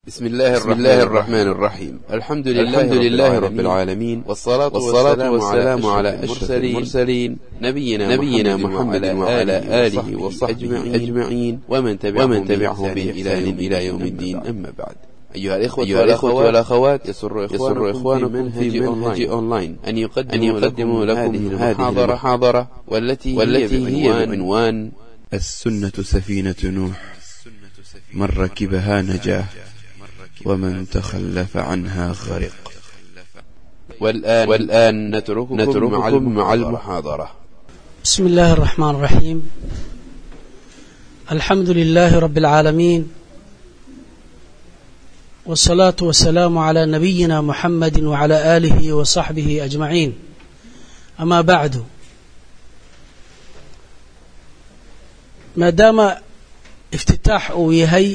بسم الله, بسم الله الرحمن الرحيم الحمد لله, الحمد لله رب العالمين والصلاة, والصلاة والسلام على أشرف المرسلين نبينا, نبينا محمد وعلى آله وصحبه أجمعين ومن تبعهم, ومن تبعهم بإحسان إلى يوم الدين أما بعد أيها الإخوة, أيها الإخوة والأخوات يسر إخوانكم, يسر إخوانكم في منهج أونلاين أن يقدموا, أن يقدموا لكم, لكم هذه المحاضرة, المحاضرة والتي, والتي هي بعنوان السنة سفينة نوح من ركبها نجاه ومن تخلف عنها غرق والآن, والآن نترككم, نترككم مع المحاضرة بسم الله الرحمن الرحيم الحمد لله رب العالمين والصلاة والسلام على نبينا محمد وعلى آله وصحبه أجمعين أما بعد maadaama iftitaax uu yahay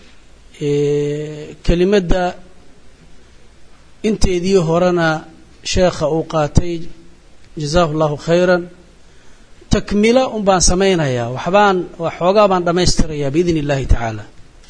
kelimadda inteedii horena sheekha uu qaatay jazaahu اllahu khayra takmilo un baan samaynayaa waxbaan waxoogaa baan dhammaystirayaa biidn اllahi tacaala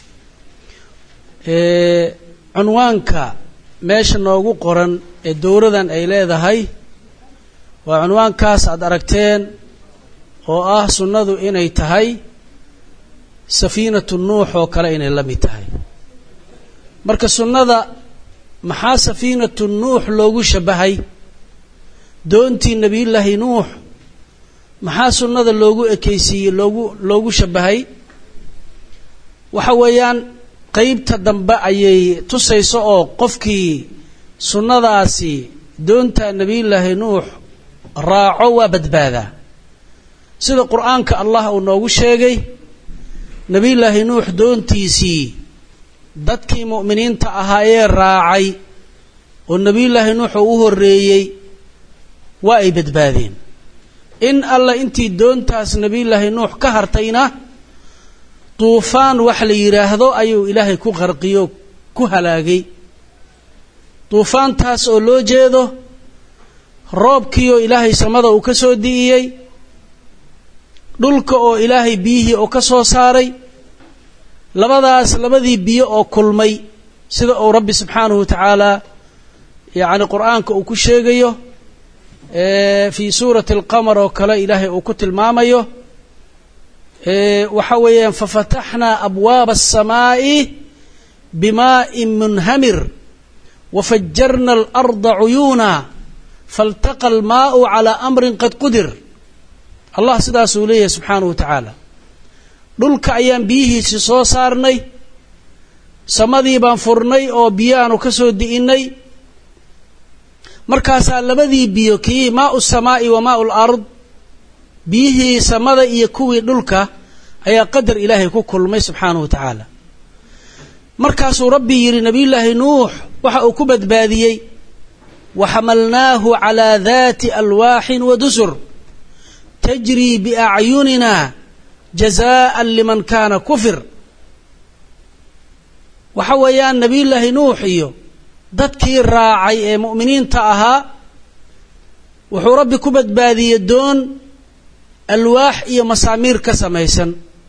cunwaanka meesha noogu qoran ee dowradan ay leedahay waa cunwaankaas aad aragteen oo ah sunnadu inay tahay safiinatu nuux oo kale inay la mid tahay marka sunnada maxaa safiinatu nuux loogu shabahay doontii nebiyullaahi nuux maxaa sunnada loogu ekaysiiyey loogu loogu shabahay waxa weeyaan qeybta dambe ayay tusayso oo qofkii sunnadaasi doonta nebiyullaahi nuux raaco waa badbaadaa sida qur-aanka allah uu noogu sheegay nebiyullaahi nuux doontiisii dadkii mu'miniinta ahaayee raacay oo nebiyullaahi nuux uu u horreeyey waa ay badbaadeen in alla intii doontaas nebiyullaahi nuux ka hartayna duufaan wax la yidhaahdo ayuu ilaahay ku qarqiyo ku halaagay duufaantaas oo loo jeedo roobkiioo ilaahay samada uu ka soo di'iyey dhulka oo ilaahay biyihii oo ka soo saaray labadaas labadii biyo oo kulmay sida uu rabbi subxaanahu wa tacaala yacni qur-aanka uu ku sheegayo fii suurati alqamar oo kale ilaahay uu ku tilmaamayo waxa weeyaan fafataxnaa abwaaba aلsamaa'i bimaa'in munhamir wafajarna alarda cuyuuna faltaqa almaa'u calaa amrin qad qudir allah sidaasuu leeyahay subxaanahu wa tacaala dhulka ayaan biyihiisii soo saarnay samadii baan furnay oo biyo aanu ka soo di'innay markaasaa labadii biyo kii maau samaa'i wa maau lard biyihii samada iyo kuwii dhulka ayaa qadar ilaahay ku kulmay subxaanahu wa tacaala markaasuu rabbi yidhi nebiyullaahi nuux waxa uu ku badbaadiyey waxamalnaahu calaa daati alwaaxin wa dusur tajrii biacyunina jazaa'an liman kaana kufir waxa weeyaan nebiyullaahi nuux iyo dadkii raacay ee mu'miniinta ahaa wuxuu rabbi ku badbaadiyey doon alwaax iyo masaamiir ka samaysan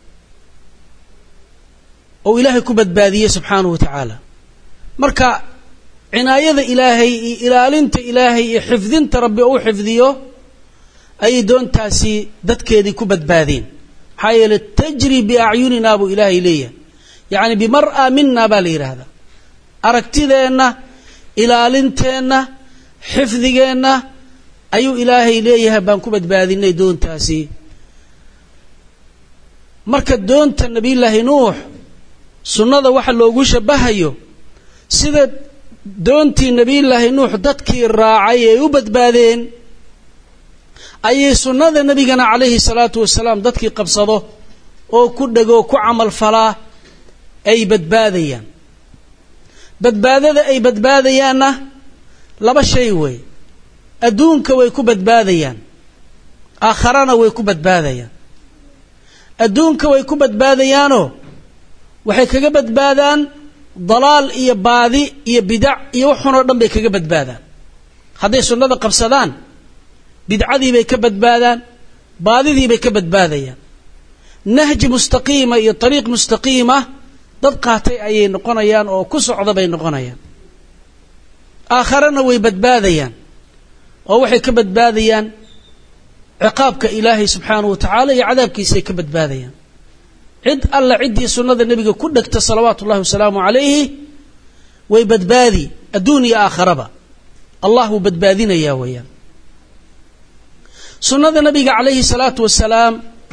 oo ilaahay ku badbaadiyey subxaanahu wa tacaala marka cinaayada ilaahay iyo ilaalinta ilaahay iyo xifdinta rabbi uu xifdiyo ayay doontaasi dadkeedii ku badbaadeen maxaa yeeley tajri biacyunina buu ilaahay leeyahay yacni bimar'a mina baa la yidhaahdaa aragtideenna ilaalinteenna xifdigeenna ayuu ilaahay leeyahay baan ku badbaadinay doontaasi marka doonta nebiyullaahi nuux sunnada waxa loogu shabahayo sida doontii nebiyullaahi nuux dadkii raacay ay u badbaadeen ayay sunnada nebigana calayhi salaatu wasalaam dadkii qabsado oo ku dhego ku camal falaa ay badbaadayaan badbaadada ay badbaadayaanna laba shay wey adduunka way ku badbaadayaan aakharana way ku badbaadayaan adduunka way ku badbaadayaanoo waxay kaga badbaadaan dalaal iyo baadi iyo bidac iyo waxunoo dhan bay kaga badbaadaan hadday sunnada qabsadaan bidcadii bay ka badbaadaan baadidii bay ka badbaadayaan nahji mustaqiima iyo ariiq mustaqiima dad qaatay ayay noqonayaan oo ku socda bay noqonayaan aakharena way badbaadayaan oo waxay ka badbaadayaan ciqaabka ilaahay subxaanahu wa tacaala iyo cadaabkiisaay ka badbaadayaan cid alla ciddii sunnada nebiga ku dhegta salawaatu ullahi wasalaamu calayhi way badbaadi adduun iyo aakharaba allah wuu badbaadinayaa weeyaan sunnada nabiga calayhi salaatu wasalaam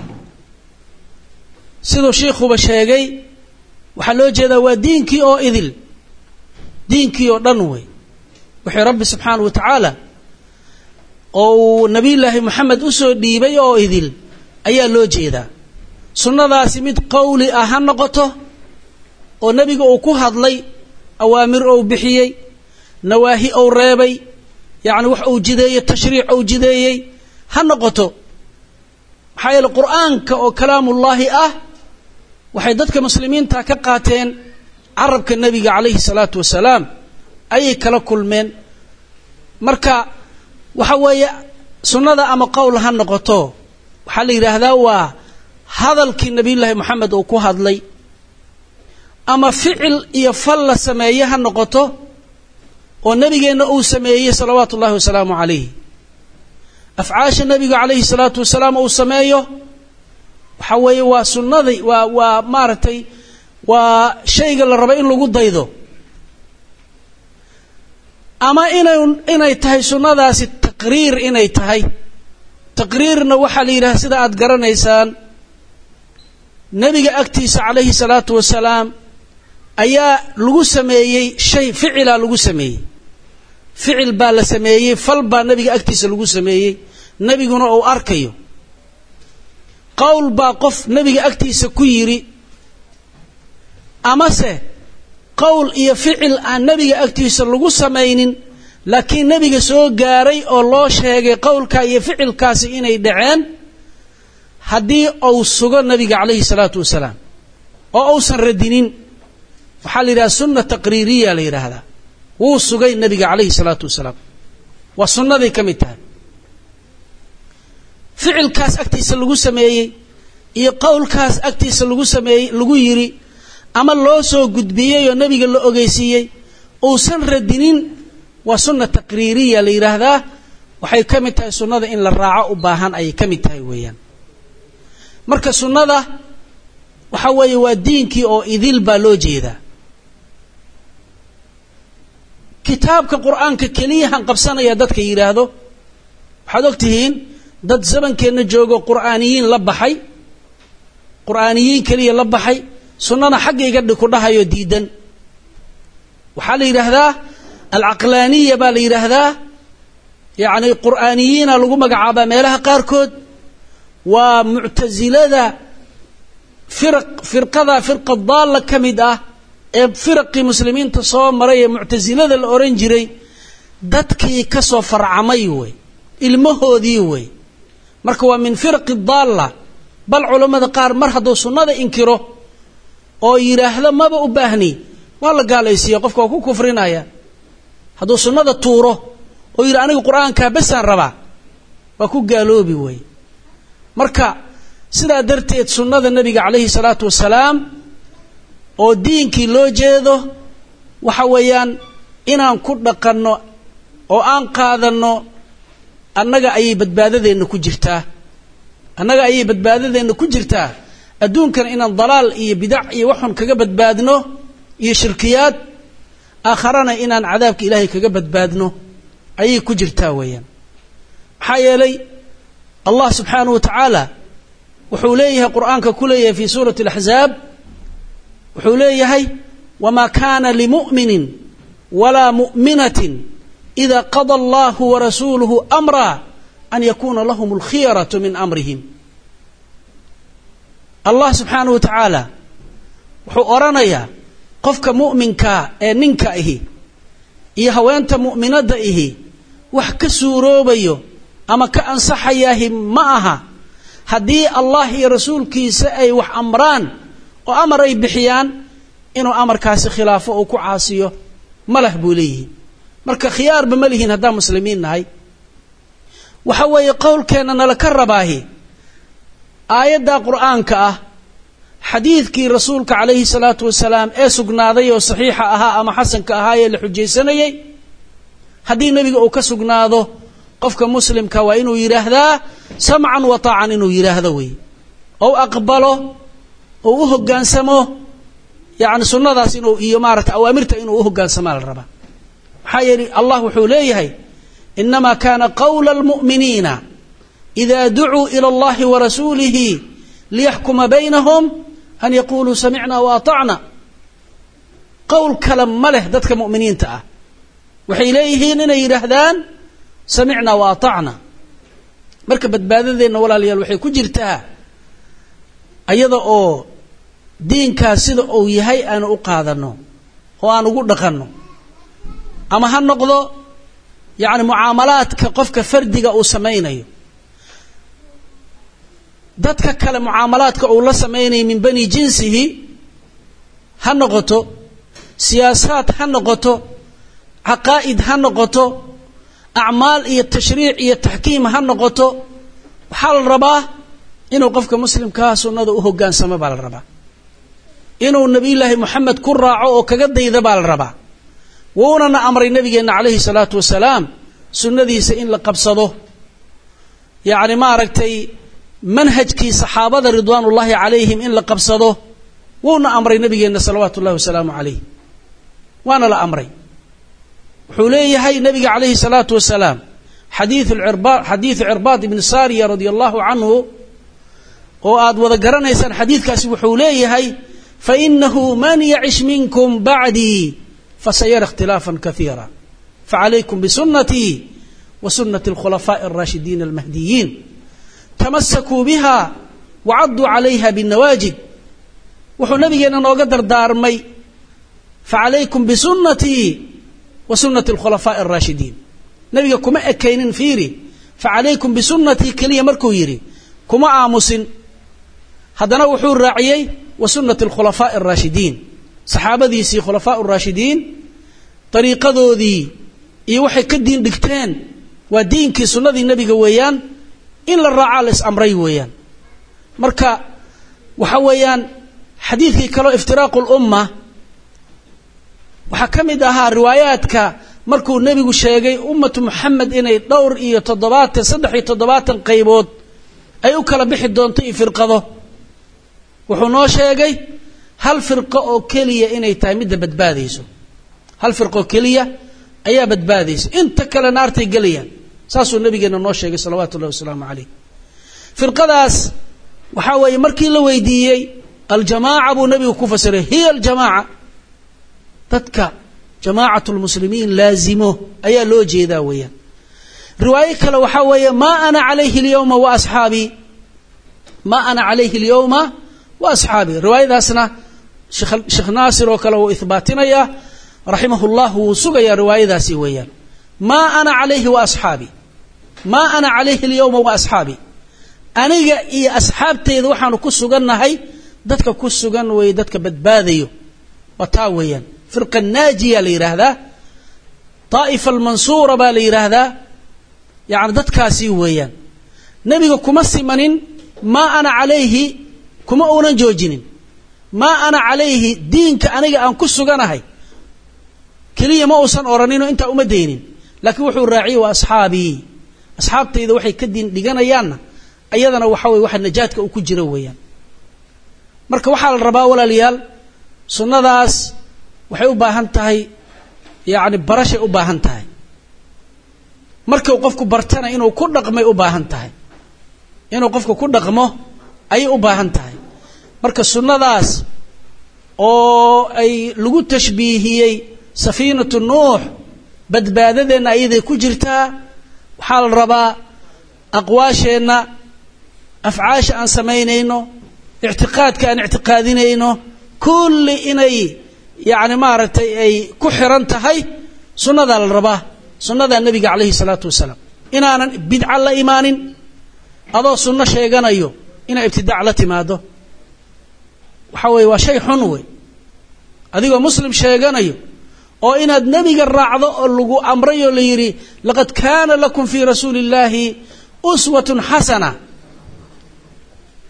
siduu shiikhuba sheegay waxaa loo jeedaa waa diinkii oo idil diinkii oo dhan wey wixii rabbi subxaanahu wa tacaala oo uu nabiyullaahi moxamed usoo dhiibay oo idil ayaa loo jeedaa sunnadaasi mid qowli ah ha noqoto oo nebiga uu ku hadlay awaamir ou bixiyey nawaahi ou reebay yacni wax uu jideeyey tashriic ou jideeyey ha noqoto maxaa yeele qur'aanka oo kalaamullaahi ah waxay dadka muslimiinta ka qaateen carabka nebiga calayhi salaatu wasalaam ayay kala kulmeen marka waxa weeye sunnada ama qowl ha noqoto waxaa la yidhaahdaa waa hadalkii nabiyullaahi moxamed uu ku hadlay ama ficil iyo fal la sameeye ha noqoto oo nebigeenna uu sameeyey salawaatu ullahi wasalaamu calayh afcaasha nebiga calayhi salaatu wasalaam uu sameeyo waxa weeye waa sunnadii waa waa maaragtay waa shayga la rabo in lagu daydo ama inay inay tahay sunnadaasi taqriir inay tahay taqriirna waxaa la yidhaha sida aada garanaysaan nebiga agtiisa calayhi salaatu wasalaam ayaa lagu sameeyey shay ficilaa lagu sameeyey ficil baa la sameeyey fal baa nebiga agtiisa lagu sameeyey nebiguna uu arkayo qowl baa qof nebiga agtiisa ku yidhi amase qowl iyo ficil aan nebiga agtiisa lagu samaynin laakiin nebiga soo gaaray oo loo sheegay qowlkaa iyo ficilkaasi inay dhaceen haddii uu sugo nebiga calayhi salaatu wasalaam oo uusan radinin waxaa la yidhaha sunna taqriiriya la yidhaahdaa wuu sugay nebiga calayhi salaatu wasalaam waa sunnaday ka mid tahay ficilkaas agtiisa lagu sameeyey iyo qowlkaas agtiisa lagu sameeyey lagu yidhi ama loo soo gudbiyey oo nebiga la ogeysiiyey uusan radinin waa sunna taqriiriya la yidhaahdaa waxay ka mid tahay sunnada in la raaco u baahan ayay ka mid tahay weeyaan marka sunnada waxa weeye waa diinkii oo idil baa loo jeedaa kitaabka qur'aanka keliyahan qabsanaya dadka yidhaahdo waxaad og tihiin dad zamankeenna joogo qur'aaniyiin la baxay qur'aaniyiin keliya la baxay sunnana xaggayga ku dhahayo diidan waxaa la yidhaahdaa alcaqlaaniya baa la yidhaahdaa yacni qur'aaniyiina lagu magacaabaa meelaha qaarkood waa muctasilada firaq firqada firqa daalla ka mid ah ee firaqii muslimiinta soo maray ee muctasilada la ohan jiray dadkii ka soo farcamay wey ilmahoodii wey marka waa min firaqi daalla bal culammada qaar mar hadduu sunnada inkiro oo yidhaahdo maba u baahni waa la gaalaysiiya qofka waa ku kufrinaya hadduu sunnada tuuro oo yidhi aniga qur-aankaa besaan rabaa waa ku gaaloobi wey marka sidaa darteed sunnada nebiga calayhi salaatu wasalaam oo diinkii loo jeedo waxa weeyaan inaan ku dhaqanno oo aan qaadanno annaga ayay badbaadadeenna ku jirtaa annaga ayay badbaadadeenna ku jirtaa adduunkana inaan dalaal iyo bidac iyo waxun kaga badbaadno iyo shirkiyaad aakharana inaan cadaabka ilaahay kaga badbaadno ayay ku jirtaa weeyaan maxaa yeelay allah subxaanahu wa tacaala wuxuu leeyahay qur'aanka ku leeyahay fi suurati alaxzaab wuxuu leeyahay wamaa kaana limu'minin walaa mu'minatin ida qada allahu warasuuluhu amra an yakuuna lahum alkhiyaratu min amrihim allah subxaanahu wa tacaala wuxuu odhanayaa qofka mu'minkaa ee ninka ihi iyo haweenta mu'minadda ihi wax ka suuroobayo ama ka ansaxayaahi ma aha haddii allah iyo rasuulkiisa ay wax amraan oo amar ay bixiyaan inuu amarkaasi khilaafo uu ku caasiyo malah buu leeyihi marka khiyaarba ma lihiin haddaan muslimiin nahay waxa weeye qowlkeenna nala ka rabaahi aayaddaa qur'aanka ah xadiidkii rasuulka calayhi salaatu wasalaam ee sugnaaday oo saxiixa ahaa ama xasanka ahaa ee la xujaysanayey haddii nebiga uu ka sugnaado qofka muslimka waa inuu yidhaahdaa samcan wa taacan inuu yidhaahdo wey ou aqbalo ou u hoggaansamo yani sunnadaas inuu iyo maarata awaamirta inuu u hoggaansamaa la rabaa maxaa yeeli allah wuxuu leeyahay inama kana qawla almu'miniina ida ducuu ila allahi wa rasuulihi liyaxkuma baynahum an yaquluu samicna wa atacna qowl kale ma leh dadka mu'miniinta ah waxay leeyihiin inay yidhaahdaan samicna wa atacna marka badbaadadeenna walaalayaal waxay ku jirtaa ayada oo diinkaas sida uu yahay aanu u qaadano oo aan ugu dhaqanno ama ha noqdo yacni mucaamalaadka qofka fardiga uu samaynayo dadka kale mucaamalaadka uu la samaynayo min bani jinsihi ha noqoto siyaasaad ha noqoto caqaa'id ha noqoto acmaal iyo tashriic iyo taxkiim ha noqoto waxaa la rabaa inuu qofka muslimkaa sunnada u hoggaansamo baa la rabaa inuu nebiyullaahi moxamed ku raaco oo kaga dayda baa la rabaa wuunana amray nabigeenna calayhi salaatu wasalaam sunnadiisa in la qabsado yacni maaragtay manhajkii saxaabada ridwaanullaahi calayhim in la qabsado wuuna amray nabigeenna salawaatu ullahi wasalaamu calayh waana la amray wuxuu leeyahay nabiga calayhi salaatu wasalaam xadiiu xadiidu cirbaad ibni saariya radia allahu canhu oo aad wada garanaysaan xadiidkaasi wuxuu leeyahay fainahu man yacish minkum bacdii fasayara اkhtilaafا kaiira facalaykum bisunatii wa sunati اlkhulafaaءi اraashidiina almahdiyiin tamasakuu biha wacaduu calayha bاnawaajid wuxuu nabigeena nooga dardaarmay facalaykum bisunatii wa sunati اlkhulafaaءi اraashidiin nabiga kuma ekaynin fiiri facalaykum bisunatii keliya markuu yidhi kuma aamusin haddana wuxuu raaciyey wa sunati alkhulafaaءi اraashidiin saxaabadiisii khulafaa raashidiin dariiqadoodii iyo waxay ka diin dhigteen waa diinkii sunnadii nebiga weeyaan in la raacaa la is amray weeyaan marka waxa weeyaan xadiidkii kaleo iftiraaqu اlumma waxaa ka mid ahaa riwaayaadka markuu nebigu sheegay ummatu moxamed inay dhowr iyo toddobaatan saddex iyo toddobaatan qaybood ay u kala bixi doonto iyo firqado wuxuu noo sheegay hal firqo oo keliya inay tahay midda badbaadayso hal firqo oo keliya ayaa badbaadaysa inta kale naartay gelayaan saasuu nabigeena noo sheegay salawaatu ullahi wasalaamu calayh firqadaas waxaa weeye markii la weydiiyey aljamaaca buu nabigu ku fasiray hiya aljamaaca dadka jamaacatu lmuslimiin laazimo ayaa loo jeedaa weeyaan riwaayo kale waxaa weeye maa ana calayhi alyawma wa asxaabii maa ana calayhi alyawma wa asxaabii riwaayadaasna sheekh naasir oo kale wuu ihbaatinayaa raximah llah wuu sugayaa riwaayadaasi weeyaan maa ana calayhi wa asxaabii maa ana calayhi alyawma wa asxaabii aniga iyo asxaabteyda waxaanu ku sugannahay dadka ku sugan weeye dadka badbaadayo waa taa weeyaan firqa naajiya la yidhaahdaa daa'ifa almansuura baa la yidhaahdaa yacni dadkaasi weeyaan nebiga kuma simanin maa ana calayhi kuma uunan joojinin maa ana calayhi diinka aniga aan ku suganahay keliya ma uusan odhaninoo intaa uma daynin laakiin wuxuu raaciyey waa asxaabii asxaabtayda waxay ka diin dhiganayaanna ayadana waxa weye waxa najaadka uu ku jiro weeyaan marka waxaa la rabaa walaalayaal sunnadaas waxay u baahan tahay yacni barashay u baahan tahay markuu qofku bartana inuu ku dhaqmay u baahan tahay inuu qofku ku dhaqmo ayay u baahan tahay marka sunnadaas oo ay lagu tashbiihiyey safiinatu nuux badbaadadeenna ayaday ku jirtaa waxaa la rabaa aqwaasheenna afcaasha aan samaynayno ictiqaadka aan ictiqaadinayno kulli inay yacni maaragtay ay ku xiran tahay sunnadaa la rabaa sunnadaa nebiga calayhi salaatu wasalaam inaanan bidca la imaanin adoo sunno sheeganayo inaa ibtidaac la timaado waxa weeye waa shay xun wey adigoo muslim sheeganayo oo inaad nebiga raacdo oo lagu amray oo la yidhi laqad kaana lakum fii rasuuli illaahi uswatun xasana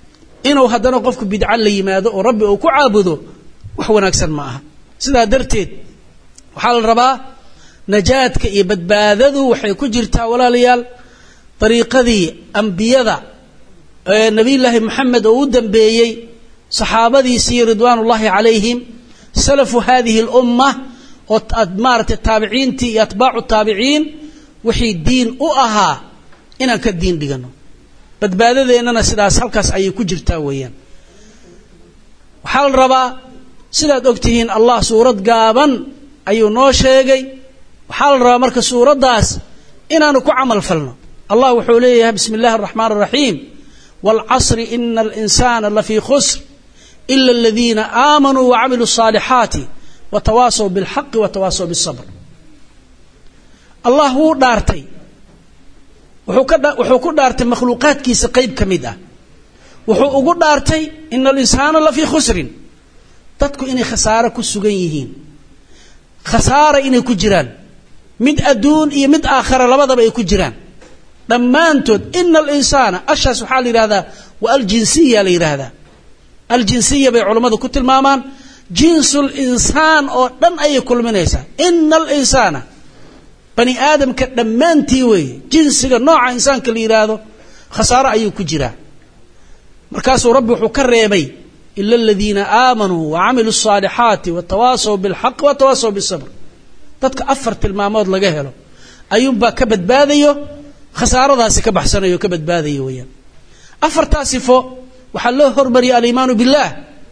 inuu haddana qofku bidca la yimaado oo rabbi uu ku caabudo wax wanaagsan ma aha sidaa darteed waxaa la rabaa najaadka iyo badbaadadu waxay ku jirtaa walaalayaal dariiqadii ambiyada ee nebiyullaahi moxamed oo u dambeeyey saxaabadiisii ridwaanullaahi calayhim salafu hadihi alumma oo maaragtay taabiciintii iyo atbaacu taabiciin wixii diin u ahaa inaan ka diin dhigano badbaadadeennana sidaas halkaas ayay ku jirtaa weeyaan waxaa la rabaa sidaad og tihiin allah suurad gaaban ayuu noo sheegay waxaa la rabaa marka suuraddaas inaanu ku camal falno allah wuxuu leeyahay bismi اllahi الرaxmaan الraxiim wاlcasri ina اlinsaana lafii khusr ila اladiina aamanuu wacamiluu الصaalixaati watawaasaw biاlxaqi watawaasaw bالصabr allah wuu dhaartay wuxuu ku dhaartay makhluuqaadkiisa qeyb ka mid ah wuxuu ugu dhaartay ina alinsaana lafii khusrin dadku inay khasaaro ku sugan yihiin khasaara inay ku jiraan mid adduun iyo mid aakhara labadaba ay ku jiraan dhammaantood ina alinsaana ashaas waxaa la yidhahdaa waa aljinsiya la yidhaahdaa aljinsiya bay culammadu ku tilmaamaan jinsul insaan oo dhan ayay kulminaysaa ina alinsaana bani aadamka dhammaantii weeye jinsiga nooca insaanka la yidhaahdo khasaaro ayuu ku jiraa markaasuu rabbi wuxuu ka reebay ila aladiina aamanuu wacamiluu الصaalixaati watawaasaw biاlxaqi watawaasaw biالsabr dadka afar tilmaamood laga helo ayuunbaa ka badbaadayo khasaaradaasi ka baxsanayo ka badbaadayo weeyaan afartaa sifo waxaa loo hormariyay aliimaanu biاllah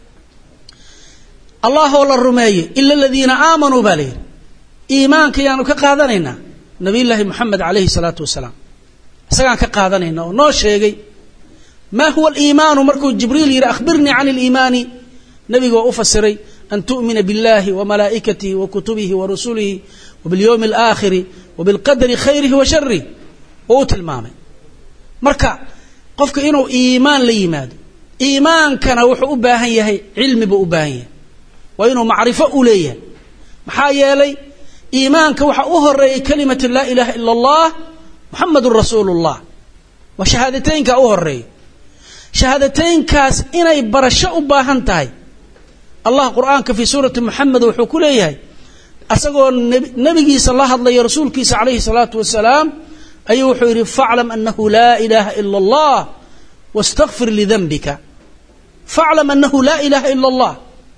allahoo la rumeeyo ila aladiina aamanuu baa la yidhi iimaanka yaanu ka qaadanaynaa nabiy llaahi moxamed calayhi salaatu wasalaam isagaan ka qaadanayna oo noo sheegay ma huwa aliimaanu markuu jibriil yidhi akhbirnii can aliimaani nebiga waa u fasiray an tu'mina biاllahi wa malaa'ikatihi wa kutubihi wa rusulihi wa biاlyowmi alaakhiri wa bilqadari khayrihi wa sharih oo u tilmaamay marka qofka inuu iimaan la yimaado iimaankana wuxuu u baahan yahay cilmi buu u baahan yahay waa inuu macrifo u leeyahay maxaa yeelay iimaanka waxaa u horeeyay kalimatu laa ilaaha ila allah muxamadun rasuulu اllah waa shahaadateynka u horeeya shahaadateynkaas inay barasho u baahan tahay allah qur'aanka fii suurati moxamed wuxuu ku leeyahay asagoo nebigiisa la hadlaya rasuulkiisa calayhi salaatu wasalaam ayuu wuxuu yidhi faclam anahu laa ilaaha ila allah wastakfir lidanbika faclam anahu laa ilaaha ila allah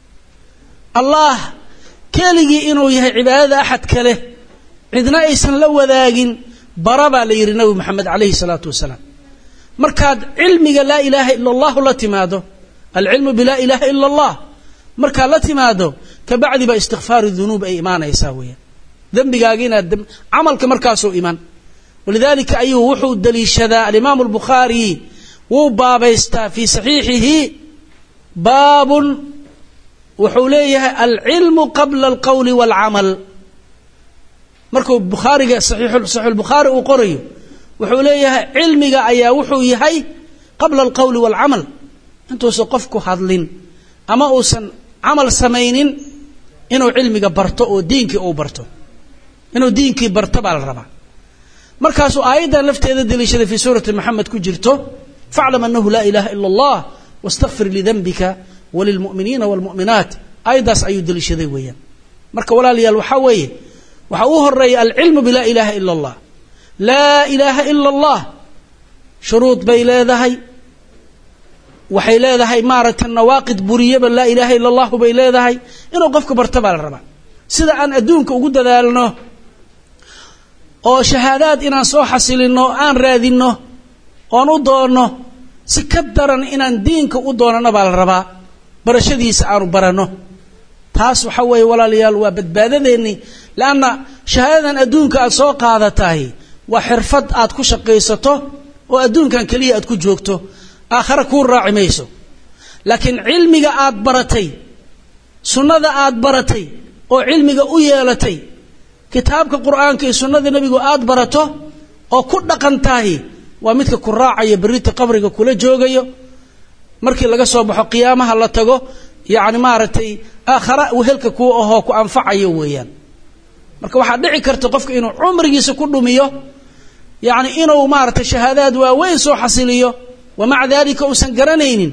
allah keligii inuu yahay cibaadada axad kale cidna aysan la wadaagin bara baa la yidhi nabi moxamed calayhi salaatu wasalaam markaad cilmiga laa ilaaha ila allahu la timaado alcilmu bilaa ilaaha ila allah markaad la timaado kabacdi baa istikfaaru dunuub ay imaanaysaa weeyaan dembigaagi inaad camalka markaasuu iman walidaalika ayuu wuxuu daliishadaa alimaamu albukhaari wuu baabaystaa fii saxiixihi baabun wuxuu leeyahay alcilmu qabla alqowli waalcamal markuu bukhaariga saxiixulbukhaari uu qorayo wuxuu leeyahay cilmiga ayaa wuxuu yahay qabla alqowli waalcamal intuusan qofku hadlin ama uusan camal samaynin inuu cilmiga barto oo diinkii uu barto inuu diinkii barto baa la rabaa markaasuu aayaddan lafteeda deliishaday fii suurati moxamed ku jirto faclam anahu laa ilaaha ila allah wastakfir lidanbika walilmu'miniina waalmu'minaat aayaddaas ayuu deliishaday weeyaan marka walaalayaal waxaa weeye waxaa uu horeeya alcilmu bilaa ilaaha ila allah laa ilaaha ila allah shuruud bay leedahay waxay leedahay maaragtay nawaaqid buriyaba laa ilaaha ila allahu bay leedahay inuu qofka barto baa la rabaa sida aan adduunka ugu dadaalno oo shahaadaad inaan soo xasilinno aan raadinno oon u doonno si ka daran inaan diinka u doonano baa la rabaa barashadiisa aanu baranno taas waxa weeye walaalayaal waa badbaadadeennii leanna shahaadadan adduunka aad soo qaadatahay waa xirfad aad ku shaqaysato oo adduunkan keliya aad ku joogto aakhare kuu raaci mayso laakiin cilmiga aad baratay sunnada aad baratay oo cilmiga u yeelatay kitaabka qur'aanka iyo sunnada nebigu aad barato oo ku dhaqan tahay waa midka ku raacaya berrita qabriga kula joogayo markii laga soo baxo qiyaamaha la tago yacni maaragtay aakhara wehelka kuu ahoo ku anfacayo weeyaan marka waxaa dhici karta qofka inuu cumrigiisa ku dhumiyo yacni inuu maaragtay shahaadaad waaweyn soo xasiliyo wa maca daalika uusan garanaynin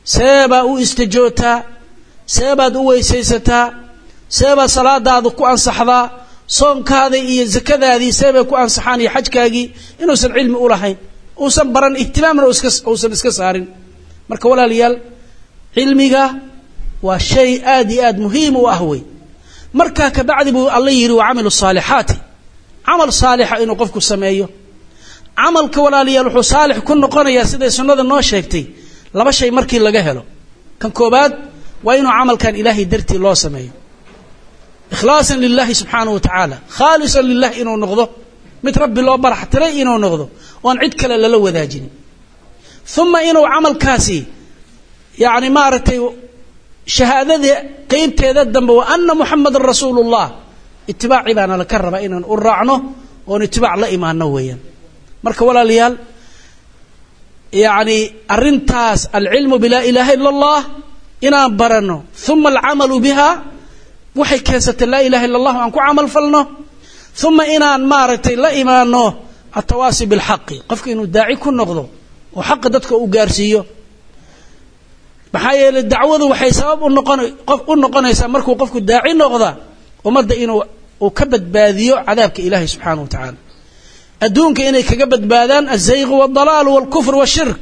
seebaa u istajootaa seebaad u weysaysataa seebaad salaadaada ku ansaxdaa soonkaada iyo zakadaadii seebay ku ansaxaan iyo xajkaagii inuusan cilmi u lahayn uusan baran ihtimaamna uusan iska saarin marka walaalayaal cilmiga waa shay aad iyo aad muhiim u ah wey markaa kabacdi buu alla yidhi wa camilu saalixaati camal saalixa inuu qofku sameeyo camalka walaalayaal wuxuu saalix ku noqonayaa siday sunnada noo sheegtay laba shay markii laga helo kan koobaad waa inuu camalkan ilaahay dartii loo sameeyo ikhlaasan lilahi subxaanahu wa tacaala khaalisan lilah inuu noqdo mid rabbi loo barax tiray inuu noqdo oon cid kale lala wadaajinin uma inuu camalkaasi yani maaragtay shahaadada qeybteeda dambe wa ana muxamadan rasuulu llah itibaaci baana laka rabaa inaan u raacno oon itibaac la imaano weeyaan marka walaalayaal yani arintaas alcilmu bilaa ilaha ila allah inaan barano uma alcamalu biha waxay keensatay laa ilaha illa allah aan ku camal falno uma inaan maaragtay la imaano atawaasi bilxaqi qofka inuu daaci ku noqdo oo xaqa dadka uu gaarsiiyo maxaa yeeley dacwadu waxay sabab unoqon u noqonaysaa markuu qofku daaci noqda ummadda inuu uu ka badbaadiyo cadaabka ilaahay subxaana wa tacaala adduunka inay kaga badbaadaan azayqu waaldalaalu walkufr washirk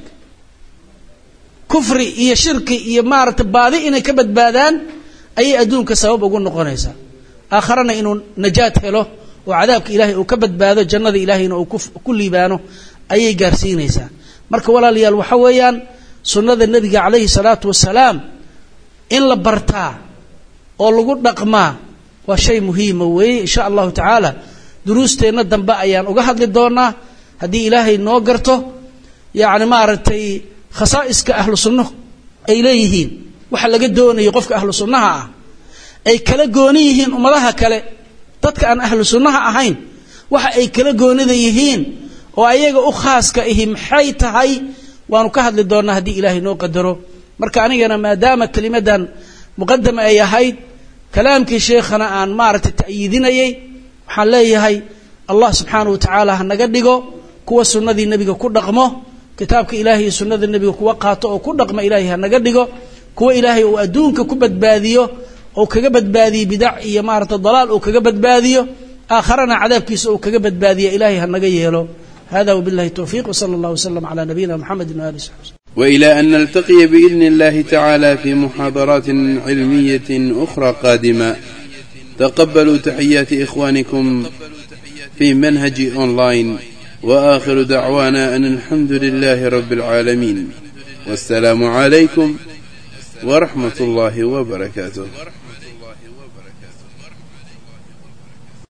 kufri iyo shirki iyo maaragtay baadi inay ka badbaadaan ayay adduunka sabab ugu noqonaysaa aakharana inuu najaad helo oo cadaabka ilaahay uu ka badbaado jannada ilaahayna uu ku liibaano ayay gaarsiinaysaa marka walaalayaal waxa weeyaan sunnada nebiga calayhi salaatu wasalaam in la bartaa oo lagu dhaqmaa waa shay muhiima weeye insha allahu tacaala duruusteenna dambe ayaan uga hadli doonaa haddii ilaahay noo garto yacni maaragtay khasaa'iska ahlu sunno ay leeyihiin waxa laga doonayo qofka ahlu sunnaha ah ay kala gooni yihiin ummadaha kale dadka aan ahlu sunnaha ahayn waxa ay kala goonida yihiin oo ayaga u khaaska ihi maxay tahay waanu ka hadli doonaa haddii ilaahay noo qadaro marka anigana maadaama kelimadan muqadama ay ahayd kalaamkii sheekhana aan maaragtay ta'yiidinayay waxaan leeyahay allah subxaanahu wa tacaala ha naga dhigo kuwa sunnadii nebiga ku dhaqmo kitaabka ilaahay iyo sunnada nebiga kuwa qaato oo ku dhaqma ilaahay ha naga dhigo kuwa ilaahay uu adduunka ku badbaadiyo ou kaga badbaadiyo bidac iyo maarata dalaal uu kaga badbaadiyo aakharana cadaabkiisa uu kaga badbaadiya ilaahay ha naga yeelo hada wbillahi towfiiq wsala allah wslam cala nabiyina mxamedi waali saxbi وإلى أن نلتقي بإذن الله تعالى في محاضرات علمية أخرى قادمة تقبلوا تحيات إخوانكم في منهج أونلاين وآخر دعوانا أن الحمد لله رب العالمين والسلام عليكم ورحمة الله وبركاته